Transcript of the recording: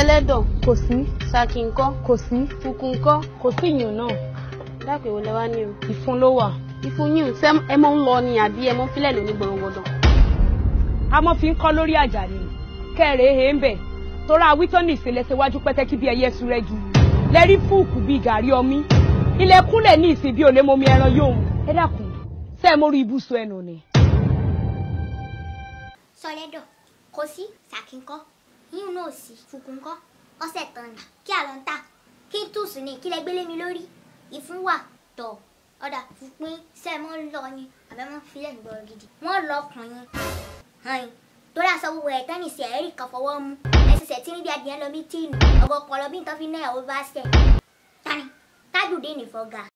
ẹlẹ́dọ̀ kò sí ṣàkì ńkọ́ kò sí fùkù ńkọ́ kò sí ìyàn náà dápẹ́ ìwọlẹ́ wá ní o. ìfun ló wà. ìfun yìí ṣé ẹ mọ́ ń lọ ni àbí ẹ mọ́ fílẹ̀ lóní gbọ̀ngbọ̀dọ̀. a mọ̀ fi ń kọ́ lórí àjà ni kẹ́rẹ̀ èhè ń bẹ̀ tóra wítọ́nì ìṣẹ̀lẹ̀ ṣèwájú pẹ́tẹ́kí bí ẹyẹ sùn rẹ jù lẹ́rí fúùkù bíi gàrí ọmí ilẹ̀kùnlẹ̀ ní ìsìn bí olè mọ́mi ẹran yóò ẹ dákun ṣé ẹ mórí ibùsùn ẹnu ni. sọlẹ́dọ̀ kò sí ṣàkínkọ́ yíyún náà sí fùkúnkọ́ ọ̀sẹ̀ tán ni kí àlọ́ ń tà kí n tùsùn ní kílẹ̀ gbélé mi lórí ìfún wà tọ̀ ọ̀dà fúnpín sẹ́ẹ̀mọ́ lọ ni àbẹ́mọ́ filẹ̀ ń gbọ́ gidi wọ́n lọ ọkùnrin hàn torí aṣọ gbogbo ẹ̀ tán nìṣẹ́ ẹ̀rí kan fọwọ́ mú ẹ̀sìnsẹ̀ tí níbi adìyẹ lọ bí tíìnù ọ̀gọ̀ pọ̀lọ́ bí nǹkan fi náà ó bá ṣẹ̀ tani tájùdé nìfọ̀gà